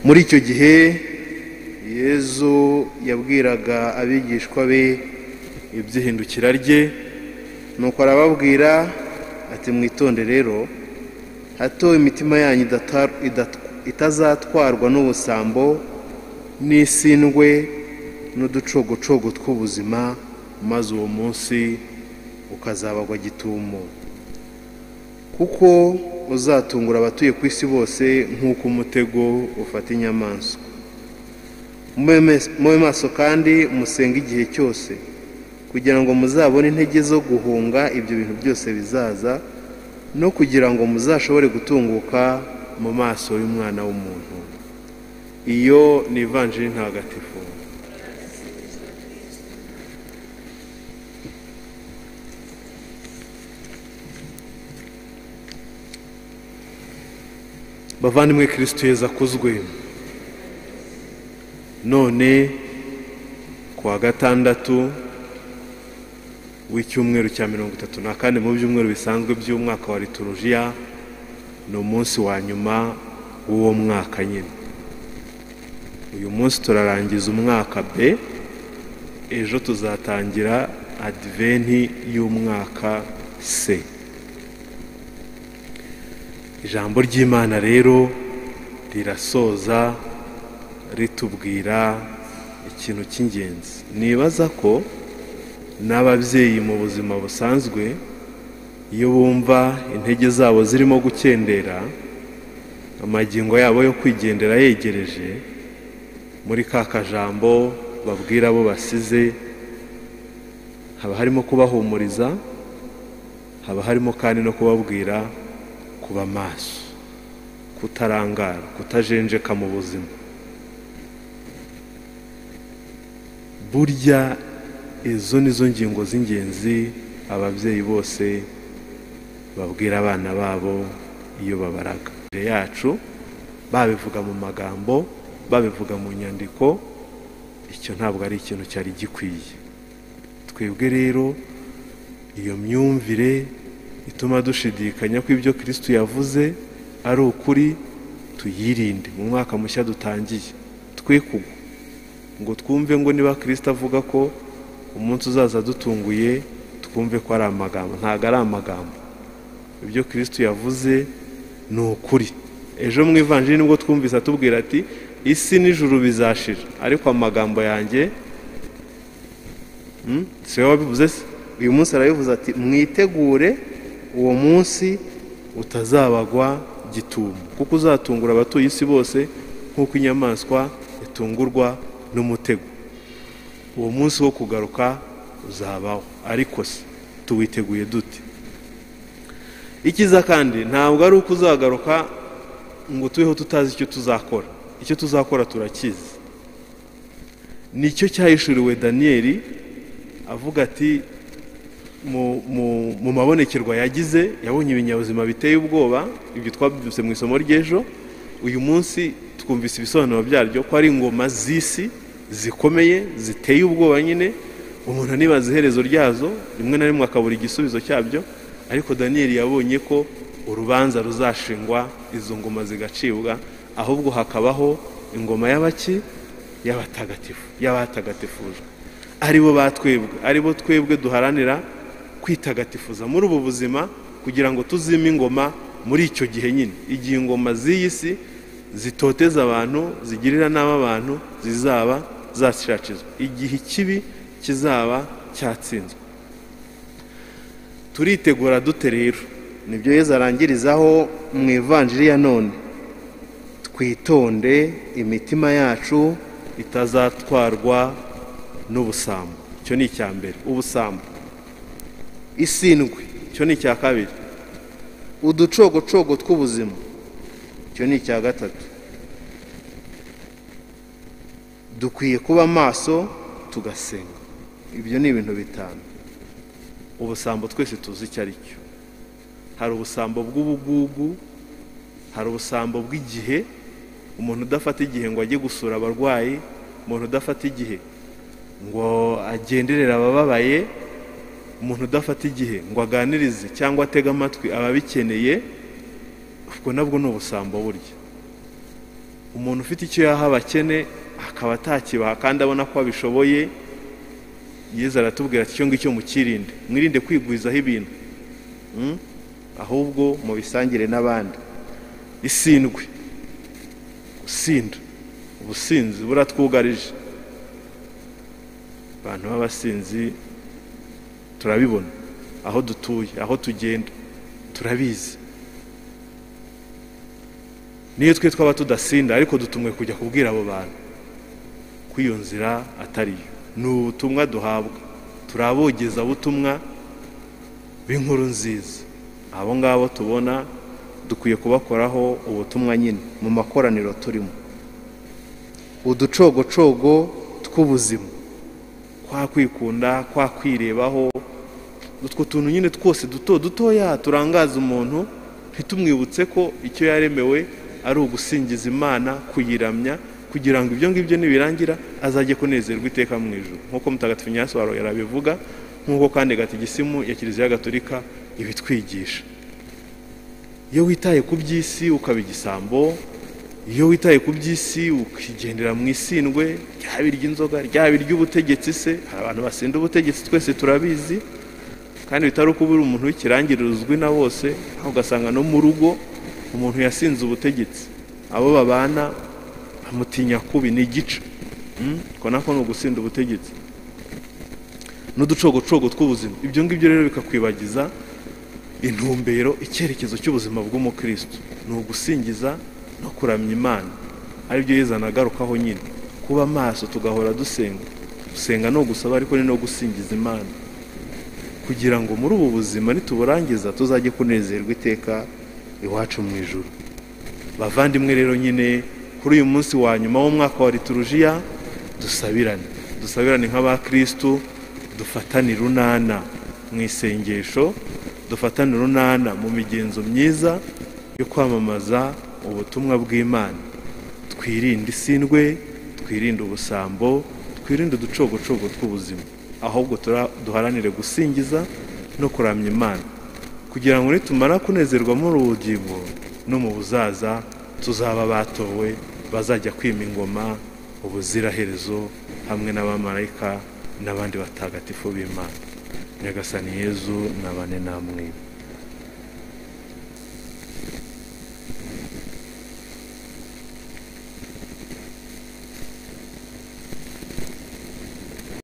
muri icyo gihe yezu yabwiraga abigishwa be iby'ihindukira rye nuko arababwira ati mwitonde rero hato imitima yanyu itazatwarwa n'ubusambo n'isindwe n'uducogocogo tw'ubuzima maze uwo munsi ukazabagwa gitumo kuko uzatungura abatuye ku isi bose nk'uko umutego ufata inyamaswa mube maso kandi musenge igihe cyose kugira ngo muzabone intege zo guhunga ibyo bintu byose bizaza no kugira ngo muzashobore gutunguka mu maso y'umwana w'umuntu iyo ni ivanjiri ntagatifu bavandimwe kirisito yeza akuzwe none ku wa gatandatu w'icyumweru cya mirongo itatu na kane mu byumweru bisanzwe by'umwaka wa liturujiya ni umunsi wa nyuma w'uwo mwaka nyine uyu munsi turarangiza umwaka b ejo tuzatangira adiventi y'umwaka c ijambo ry'imana rero rirasoza ritubwira ikintu cy'ingenzi nibaza ko n'ababyeyi mu buzima busanzwe iyo bumva intege zabo zirimo gukendera amagingo yabo yo kwigendera yegereje muri ka kajambo babwira abo basize haba harimo kubahumuriza haba harimo kandi no kubabwira kuba maso kutarangara kutajenjeka mu buzima burya izo ni zo ngingo z'ingenzi ababyeyi bose babwira abana babo iyo babaraga imbere yacu babivuga mu magambo babivuga mu nyandiko icyo ntabwo ari ikintu cyari gikwiye twebwe rero iyo myumvire ituma dushidikanya ko ibyo kirisitu yavuze ari ukuri tuyirinde mu mwaka mushya dutangiye twe ngo twumve ngo niba kirisita avuga ko umunsi uzaza dutunguye twumve ko ari amagambo ntabwo ari amagambo ibyo kirisitu yavuze ni ukuri ejo mu ivanjiri nibwo twumvise atubwira ati isi n'ijuru bizashira ariko amagambo yanjye si wowe wabivuze se uyu munsi arabivuze ati mwitegure uwo munsi utazabagwa gitumo kuko uzatungura abatuye isi bose nk'uko inyamaswa itungurwa n'umutego uwo munsi wo kugaruka uzabaho ariko se tuwiteguye dute ikiza kandi ntabwo ari uko uzagaruka ngo tubeho tutazi icyo tuzakora icyo tuzakora turakizi nicyo cyahishuriwe daniyeli avuga ati mu mabonekerwa yagize yabonye ibinyabuzima biteye ubwoba ibyo twabyutse mu isomo ry'ejo uyu munsi twumvise ibisobanuro byaryo ko ari ingoma z'isi zikomeye ziteye ubwoba nyine umuntu anibaza iherezo ryazo rimwe na rimwe akabura igisubizo cyabyo ariko daniyeli yabonye ko urubanza ruzashingwa izo ngoma zigacibwa ahubwo hakabaho ingoma y'abaki y'abatagatifu y'abatagatifujwe aribo batwebwe aribo twebwe duharanira kwitagatifuza muri ubu buzima kugira ngo tuzime ingoma muri icyo gihe nyine igihe ingoma z'iyi si zitoteza abantu zigirira nabi abantu zizaba zasiracizwa igihe ikibi kizaba cyatsinzwe turitegura dute rero nibyo yeza arangirizaho mu ivanjiri ya none twitonde imitima yacu itazatwarwa n'ubusambo icyo ni icya mbere ubusambo isindwe icyo ni icya kabiri uducogocogo tw'ubuzima icyo ni icya gatatu dukwiye kuba maso tugasenga ibyo ni ibintu bitanu ubusambo twese tuzi icyo ari cyo hari ubusambo bw'ubugugu hari ubusambo bw'igihe umuntu udafata igihe ngo ajye gusura abarwayi umuntu udafata igihe ngo agenderere abababaye umuntu udafata igihe ngo aganirize cyangwa atege amatwi ababikeneye ubwo nabwo ni ubusambo burya umuntu ufite icyo yaha abakene akaba atakibaha kandi abona ko abishoboye yezu aratubwira ati icyo ngicyo mukirinde mwirinde kwigwizaho ibintu Mm? ahubwo mubisangire n'abandi isindwe gusinda ubusinzi buratwugarije abantu b'abasinzi turabibona aho dutuye aho tugenda turabizi niyo twe twaba tudasinda ariko dutumwe kujya kubwira abo bantu ko iyo nzira atariyo ni ubutumwa duhabwa turabogeza butumwa b'inkuru nziza abo ngabo tubona dukwiye kubakoraho ubutumwa nyine mu makoraniro turimo uducogocogo tw'ubuzima kwa kwikunda kwa kwirebaho utwo tuntu nyine twose duto dutoya turangaza umuntu ntitumwibutse ko icyo yaremewe ari ugusingiza imana kuyiramya kugira ngo ibyo ngibyo nibirangira azajye kunezerwa iteka mu ijoro nk'uko mutagatifu nyaswaro yarabivuga nk'uko kandi gatigisimu ya kiliziya gatolika ibitwigisha iyo witaye ku by'isi ukaba igisambo iyo witaye ku by'isi ukigendera mu isindwe ryaba iry'inzoga ryaba iry'ubutegetsi se hari abantu basinda ubutegetsi twese turabizi kandi bitari uko uri umuntu w'ikirangirire uzwi na bose aho ugasanga no mu rugo umuntu yasinze ubutegetsi abo babana bamutinya kubi ni igice ko nako ni ugusinda ubutegetsi n'uducogocogo tw'ubuzima ibyo ngibyo rero bikakwibagiza intumbero icyerekezo cy'ubuzima bw'umukristo ni ugusingiza no kuramya imana aribyo yizana agarukaho nyine kuba amaso tugahora dusenga gusenga ni ugusaba ariko ni no gusingiza imana kugira ngo muri ubu buzima nituburangiza tuzajye kunezerwa iteka iwacu mu ijoro bavandimwe rero nyine kuri uyu munsi wa nyuma w'umwaka wa liturujiya dusabirane dusabirane nk'abakirisitu dufatane urunana mu isengesho dufatane urunana mu migenzo myiza yo kwamamaza ubutumwa bw'imana twirinde isindwe twirinde ubusambo twirinde uducogocogo tw'ubuzima ahubwo duharanire gusingiza no kuramya imana kugira ngo nitumara kunezerwa muri ubugingo no mu buzaza tuzaba batowe bazajya kwima ingoma ubuziraherezo hamwe n'abamarayika n'abandi batagatifu b'imana nyagasani yezu n'abane namwe